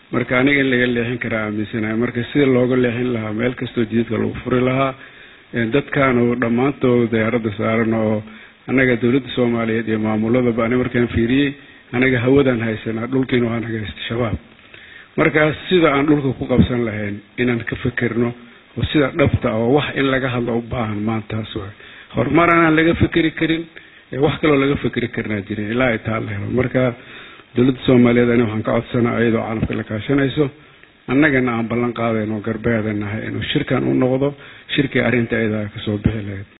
marka aniga in laga leexin karaa aaminsanahay marka sida looga leexin lahaa meel kastoo jididka lagu furi lahaa dadkaanu dhammaantood diyaaradda saaran oo annaga dowladda soomaaliyeed iyo maamuladaba ani markaan fiiriyey anaga hawadaan haysanaa dhulkiina waa naga haysta shabaab markaas sida aan dhulka ku qabsan lahayn inaan ka fekerno oo sida dhabta oo wax in laga hadlo u baahan maantaas waay horumar anaan laga fekeri karin wax kaloo laga fekeri karnaa jirin ilaa ay taa la helo marka dowladda soomaaliyeed ani waxaan ka codsanaa iyadoo caalamka la kaashanayso annagana aan ballan qaadayno garbeeda nahay inuu shirkan u noqdo shirkii arrinta ayada kasoo bixi lahayd